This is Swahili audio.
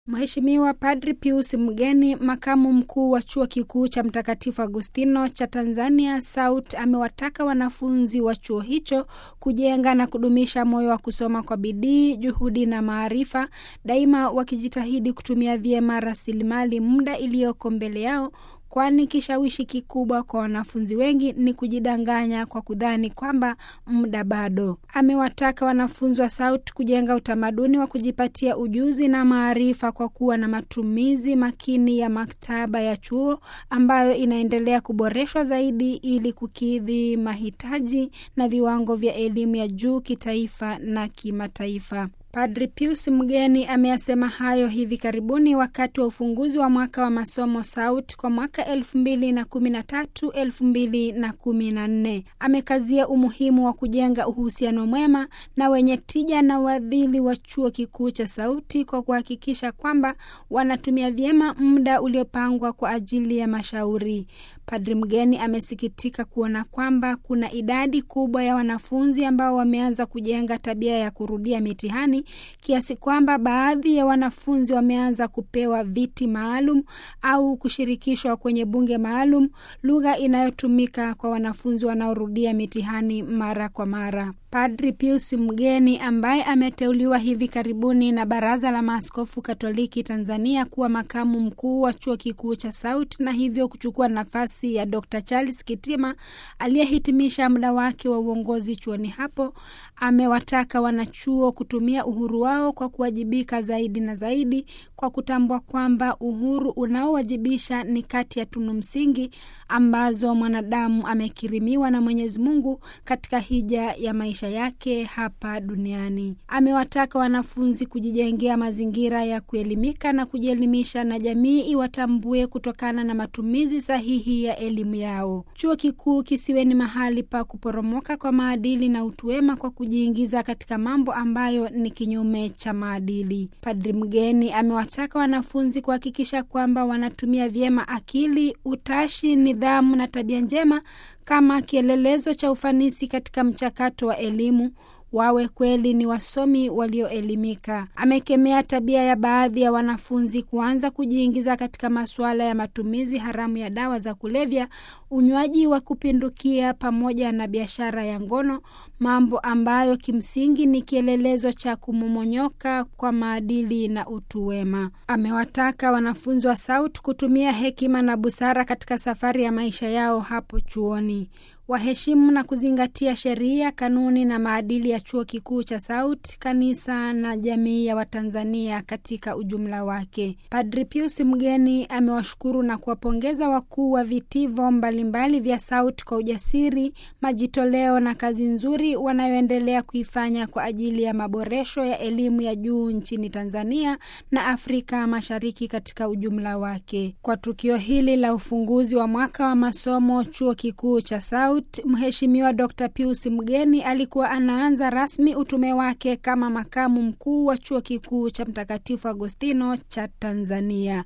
Mheshimiwa Padri Pius Mgeni, makamu mkuu wa chuo kikuu cha Mtakatifu Agustino cha Tanzania SAUT, amewataka wanafunzi wa chuo hicho kujenga na kudumisha moyo wa kusoma kwa bidii, juhudi na maarifa, daima wakijitahidi kutumia vyema rasilimali muda iliyoko mbele yao kwani kishawishi kikubwa kwa wanafunzi wengi ni kujidanganya kwa kudhani kwamba muda bado. Amewataka wanafunzi wa SAUT kujenga utamaduni wa kujipatia ujuzi na maarifa kwa kuwa na matumizi makini ya maktaba ya chuo ambayo inaendelea kuboreshwa zaidi ili kukidhi mahitaji na viwango vya elimu ya juu kitaifa na kimataifa. Padri Pius Mgeni ameyasema hayo hivi karibuni wakati wa ufunguzi wa mwaka wa masomo SAUT kwa mwaka elfu mbili na kumi na tatu elfu mbili na kumi na nne. Amekazia umuhimu wa kujenga uhusiano mwema na wenye tija na wadhili wa chuo kikuu cha SAUTI kwa kuhakikisha kwamba wanatumia vyema muda uliopangwa kwa ajili ya mashauri. Padri Mgeni amesikitika kuona kwamba kuna idadi kubwa ya wanafunzi ambao wameanza kujenga tabia ya kurudia mitihani kiasi kwamba baadhi ya wanafunzi wameanza kupewa viti maalum au kushirikishwa kwenye bunge maalum, lugha inayotumika kwa wanafunzi wanaorudia mitihani mara kwa mara. Padri Pius Mgeni ambaye ameteuliwa hivi karibuni na Baraza la Maaskofu Katoliki Tanzania kuwa makamu mkuu wa chuo kikuu cha SAUT na hivyo kuchukua nafasi ya Dr. Charles Kitima aliyehitimisha muda wake wa uongozi chuoni hapo, amewataka wanachuo kutumia uhuru wao kwa kuwajibika zaidi na zaidi, kwa kutambua kwamba uhuru unaowajibisha ni kati ya tunu msingi ambazo mwanadamu amekirimiwa na Mwenyezi Mungu katika hija ya maisha yake hapa duniani. Amewataka wanafunzi kujijengea mazingira ya kuelimika na kujielimisha na jamii iwatambue kutokana na matumizi sahihi ya elimu yao. Chuo kikuu kisiwe ni mahali pa kuporomoka kwa maadili na utu wema kwa kujiingiza katika mambo ambayo ni kinyume cha maadili. Padri Mgeni amewataka wanafunzi kuhakikisha kwamba wanatumia vyema akili, utashi, nidhamu na tabia njema kama kielelezo cha ufanisi katika mchakato wa elimu wawe kweli ni wasomi walioelimika. Amekemea tabia ya baadhi ya wanafunzi kuanza kujiingiza katika masuala ya matumizi haramu ya dawa za kulevya, unywaji wa kupindukia, pamoja na biashara ya ngono, mambo ambayo kimsingi ni kielelezo cha kumomonyoka kwa maadili na utu wema. Amewataka wanafunzi wa SAUT kutumia hekima na busara katika safari ya maisha yao hapo chuoni waheshimu na kuzingatia sheria, kanuni na maadili ya chuo kikuu cha SAUT, kanisa na jamii ya Watanzania katika ujumla wake. Padri Pius Mgeni amewashukuru na kuwapongeza wakuu wa vitivo mbalimbali vya SAUT kwa ujasiri, majitoleo na kazi nzuri wanayoendelea kuifanya kwa ajili ya maboresho ya elimu ya juu nchini Tanzania na Afrika Mashariki katika ujumla wake. Kwa tukio hili la ufunguzi wa mwaka wa masomo chuo kikuu cha SAUT, Mheshimiwa Dr. Pius Mgeni alikuwa anaanza rasmi utume wake kama makamu mkuu wa chuo kikuu cha Mtakatifu Agostino cha Tanzania.